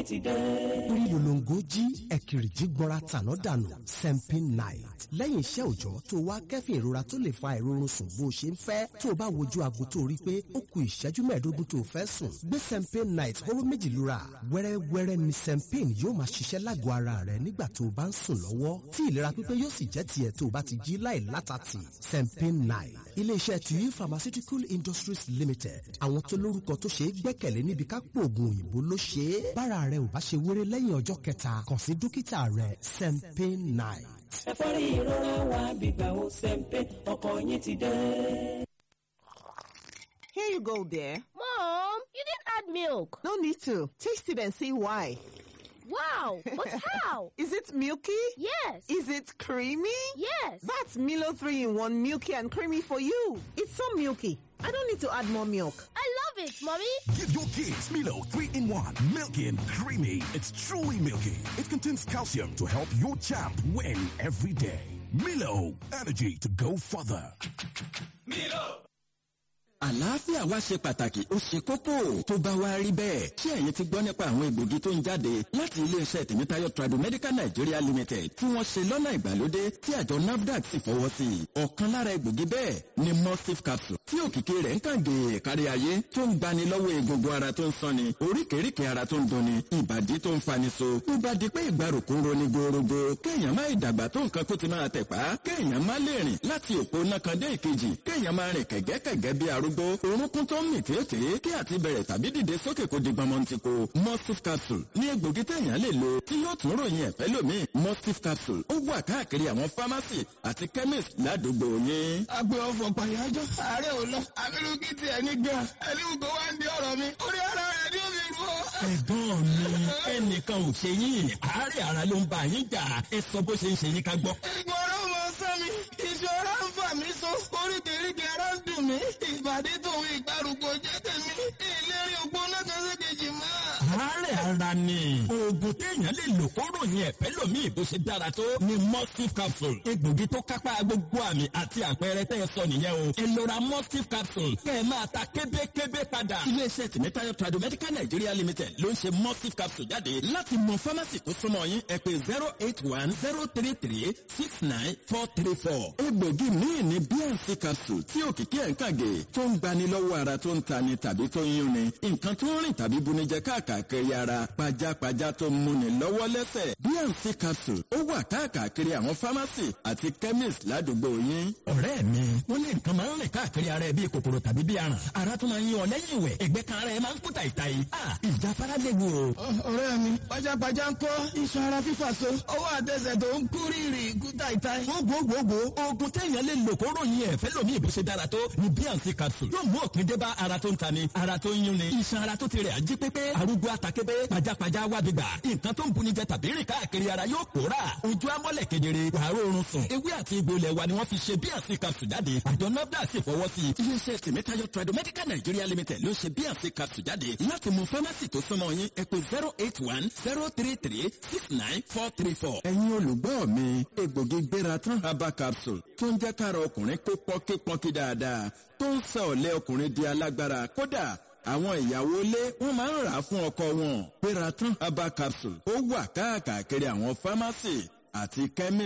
ti dé. orí lolongo jí ẹ̀kìrìjí gbọ́ra tàná dànù sempin night lẹ́yìn iṣẹ́ òòjọ́ tó wá kẹ́fìn ìrora tó lè fa ìrorun sùn bó ṣe ń fẹ́ tó o bá wojú aago tó rí pé ó ku ìṣẹ́jú mẹ́ẹ̀ẹ́dógún tó o fẹ́ sùn gbé sempin night hóró méjì lura wẹ́rẹ́wẹ́rẹ́ ni sempin yóò máa ṣiṣẹ́ lágọ̀ọ́ ara rẹ nígbà tó o bá ń sùn lọ́wọ́ tí ìlera pípé yóò sì jẹ́ tiẹ̀ tó o bá ti jí láì látàtì sempin night iléeṣẹ́ tuyi pharmaceutical industries limited àwọn tó lórúkọ tó ṣe é gbẹ́kẹ̀lé níbi ká pòògùn òyìnbó ló ṣe é bára rẹ ò bá ṣe wéré lẹ́yìn ọjọ́ kẹta kàn sí dókítà rẹ sempin night. ẹ̀fọ́rí ìrora wa gbígbà ó sẹ́ńpẹ́ ọkọ̀ yín ti dé. Here you go, dear. Mom, you didn't add milk. No need to. Taste it and see why. Wow, but how? Is it milky? Yes. Is it creamy? Yes. That's Milo 3 in 1 milky and creamy for you. It's so milky. I don't need to add more milk. I love it, Mommy. Give your kids Milo 3 in 1. Milky and creamy. It's truly milky. It contains calcium to help your champ win every day. Milo, energy to go further. àlàáfíà wa ṣe pàtàkì ó ṣe kókó tó bá wá rí bẹ́ẹ̀ ṣé ẹ̀yin ti gbọ́ nípa àwọn egbògi tó ń jáde láti iléeṣẹ́ tèmítáyọ̀ tradomedical nigeria limited tí wọ́n ṣe lọ́nà ìgbàlódé tí àjọ nafdac sì fọwọ́ sí i ọ̀kan lára egbògi bẹ́ẹ̀ ni mustif capsule tí òkìkí rẹ̀ ń kàn gèè kárí ayé tó ń gbani lọ́wọ́ egungun ara tó ń sanni oríkèéríkèé ara tó ń dunni ìbàdí tó ń fani so tó bá di pé ìgbàrúkú ń roni gorogo kéèyàn má ìdàgbà tó nǹkan kó ti máa tẹ̀pá kéèyàn má lè rìn láti òpó náà kan dé ìkejì kéèyàn má rìn kẹ̀gẹ́kẹ̀gẹ́ bí arúgbó orúnkún tó ń mì tètè kí àti bẹ̀rẹ̀ tàbí dìde sókè kó di gbọmọntìkò mustif capsule ní egbògi téèyàn lè lò tí yóò tún ròyìn ẹ̀fẹ́ lómi mustif capsule ó wà káàkiri àwọn pharmacy àti chemist ládùúgbò yín. agbe ọfọ pàyájọ ààrẹ ò lọ abirùkí tiẹ̀ ní gan ẹni gbogbo wa ń di ọ̀rọ̀ mi orí ara rẹ̀ ni ó fi rú ọ. ẹ̀gbọ́n mi ẹnìkan ò ṣe yín àárẹ̀ ara ló ń bá yín jà ẹ sọ bó ṣe ń ṣe yín ká gbọ́. ìgbọ̀rọ̀ mọ sẹ́mi ìṣòro ń fà mí so oríkèéríkèé ara ń dùn mí ìbàdí tòun ìgbàrúgbó jẹ́ tèmi ìlérí ògbó náà kan sí kejì mọ́. àárẹ̀ ara ni oògùn téèyàn lè lò kó ròyìn ẹ̀fẹ́ lómi bó ṣe dára tó ni mustif capsule egbògi tó kápá gbogbo àmì àti àpẹẹrẹ tẹ́ ẹ sọ nìyẹn o ẹ lọ ra mustif capsule kẹ́ ẹ máa ta kébékébé padà. iléeṣẹ́ tìmítayọ̀ tradomedical nigeria limited ló ń ṣe mustif capsule jáde láti mọ fámásì tó súnmọ́ yín ẹ pé zero eight one zero three three six nine four three four. egbògi míì ní bnc capsule tí òkìkí ẹ̀ ń kàgé tó ń gbani lọ́wọ́ ara tó ń tani tàbí tó ń yúnni nǹkan tó ń rìn tàbí bunijẹ káàkiri ara pajápajá tó ń múni lọ́wọ́ lẹ́sẹ̀ bnc capsule ó wà káàkiri àwọn pharmacy àti chemist ládùúgbò yín. ọ̀rẹ́ mi wọ́n ní nǹkan máa ń rìn káàkiri ara ẹ bíi kòkòrò tàbí bíi aràn ara tó máa ń yan ọ lẹ́yìn ìwẹ̀ ẹ̀gbẹ́ kan ara ẹ máa ń kú tàìtàì. ìjáfara léwu o. ọ̀rẹ́ mi pajápajá ń kọ́ iṣan ara fífà so ọwọ́ àtẹsẹ̀ tó ń kú rírì kú tàìtàì. gbogbogbò oògùn téèyàn lè lò kó ròyìn ẹ̀fẹ́ lómi ìbò ṣe dára tó ni bnc capsule yóò mú òpin dé bá ara tó ń tani ara tó ń yúnni iṣan ara tó ti rẹ̀ ají pépé arúgbó atakébé pajápajá wábi gbà nǹkan tó ń buni jẹ tàbí rìn káàkiri ara yóò pòórà ojú amọ́lẹ̀ kedere wàá rọrùn sùn ewé àti egbò ilẹ̀ wa ni wọ́n fi ṣe bnc capsule jáde àjọ nafda sì fọwọ́ sí i. iléeṣẹ́ tèmítayọ̀ tradomedical nigeria limited ló ṣe bnc capsule jáde láti mú fámásì tó súnmọ́ yín ẹ pé zero eight one zero three three six nine four three four. ẹ̀yin olùgbọ́ mi egbògi gbéra tán herbal capsule tó ń jẹ́ kára ọkùnrin kó pọ́nkípọ́nkí dáadáa tó ń sọ ọ̀lẹ́ ọkùnrin di alágbára kódà àwọn ìyàwó ilé wọn máa ń rà á fún ọkọ wọn. Peratan herbal capsule ó wà káàkiri àwọn fámásì àti kẹ́mí